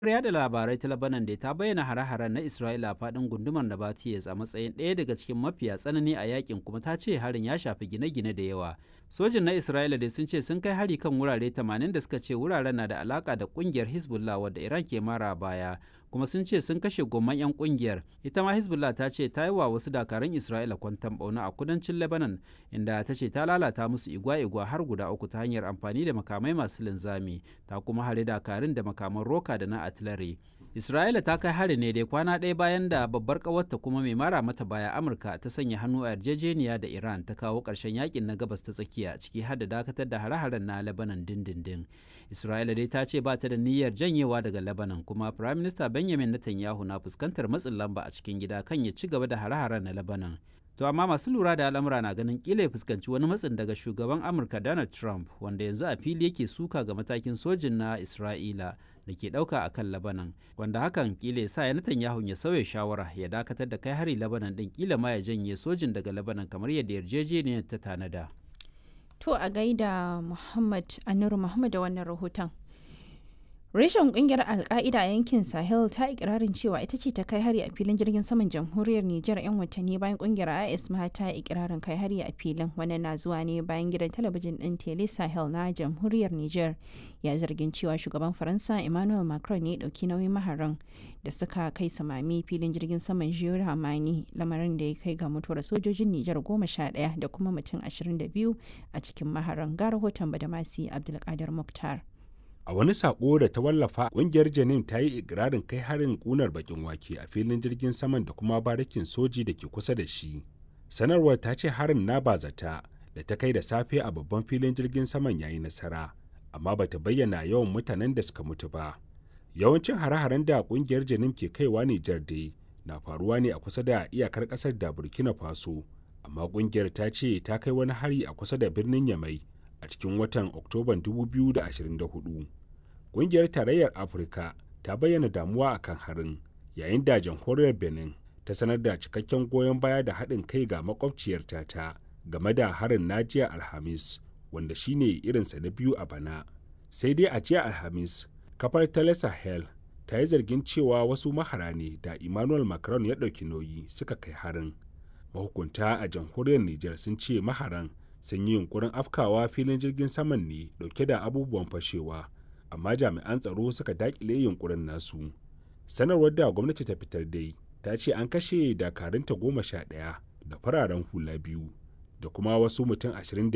yada labarai ta Lebanon da ta bayyana hare-haren na Isra'ila a faɗin gundumar Nabatiyes a matsayin ɗaya daga cikin mafiya tsanani a yakin kuma ta ce harin ya shafi gine-gine da yawa. Sojin na Isra'ila dai sun ce sun kai hari kan wurare 80 da suka ce wuraren na da alaka da kungiyar Hezbollah wadda Iran ke mara baya kuma sun ce sun kashe gomman 'yan kungiyar. Ita ma Hezbollah ta ce ta yi wa wasu dakarun Isra'ila kwantan bauna a kudancin Lebanon inda ta ce ta lalata musu igwa-igwa har guda uku ta hanyar amfani da makamai masu linzami ta kuma hare dakarun da makaman roka da na artillery. Isra'ila ta kai hari ne dai kwana ɗaya bayan da babbar ƙawarta kuma mai mara mata baya Amurka ta sanya hannu a yarjejeniya da Iran ta kawo ƙarshen yakin na gabas ta tsakiya ciki har da dakatar da hare-haren na Lebanon dindindin. Isra'ila dai ta ce ba ta da niyyar janyewa daga Lebanon kuma Prime Minister Benjamin Netanyahu na fuskantar matsin lamba a cikin gida kan ya ci gaba da hare-haren na Lebanon. To amma masu lura da al'amura na ganin kila ya fuskanci wani matsin daga shugaban Amurka Donald Trump wanda yanzu a fili yake suka ga matakin sojin na Isra'ila da ke ɗauka a kan Lebanon wanda hakan kila ya sa ya Netanyahu ya sauya shawara ya dakatar da kai hari Lebanon ɗin kila ma ya janye sojin daga Lebanon kamar yadda yarjejeniyar ta tanada. To a gaida Muhammad Anuru Muhammad da wannan rahoton. Reshen kungiyar Alka'ida a yankin Sahel ta ikirarin cewa ita ce ta kai hari a filin jirgin saman jamhuriyar Nijar 'yan watanni bayan kungiyar IS ma ta ikirarin kai hari a filin wannan na zuwa ne bayan gidan talabijin din Tele Sahel na jamhuriyar Nijar ya zargin cewa shugaban Faransa Emmanuel Macron ne dauki nauyin maharan da suka kai samami filin jirgin saman Jiyo Hamani lamarin da ya kai ga mutuwar sojojin Nijar goma sha ɗaya da kuma mutum ashirin da biyu a cikin maharan ga rahoton Badamasi Abdulkadir Mukhtar. A wani sako da ta wallafa ƙungiyar Janin ta yi ikirarin kai harin ƙunar bakin wake a filin jirgin saman da kuma barikin soji da ke kusa da shi. Sanarwar ta ce harin na bazata da ta kai da safe a babban filin jirgin saman yayi nasara, amma bata bayyana yawan mutanen da suka mutu ba. Yawancin hare-haren da ƙungiyar Janin ke kaiwa Nijar dai na faruwa ne a kusa da iyakar ƙasar da Burkina Faso, amma ƙungiyar ta ce ta kai wani hari a kusa da birnin Yamai a cikin watan Oktoban 2024. Ƙungiyar Tarayyar Afirka ta bayyana damuwa a kan harin, yayin da jamhuriyar Benin ta sanar da cikakken goyon baya da haɗin kai ga makwabciyarta ta game da harin na jiya Alhamis, wanda shine irinsa na biyu a bana. Sai dai a jiya Alhamis, kafar Tele Sahel ta yi zargin cewa wasu mahara ne da Emmanuel Macron ya ɗauki nauyi suka kai harin. Mahukunta a jamhuriyar Nijar sun ce maharan sun yi yunkurin afkawa filin jirgin saman ne dauke da abubuwan fashewa amma jami'an tsaro suka dakile yunkurin nasu sanarwar da gwamnati ta fitar dai ta ce an kashe dakarunta goma sha ɗaya da fararen hula biyu da kuma wasu mutum ashirin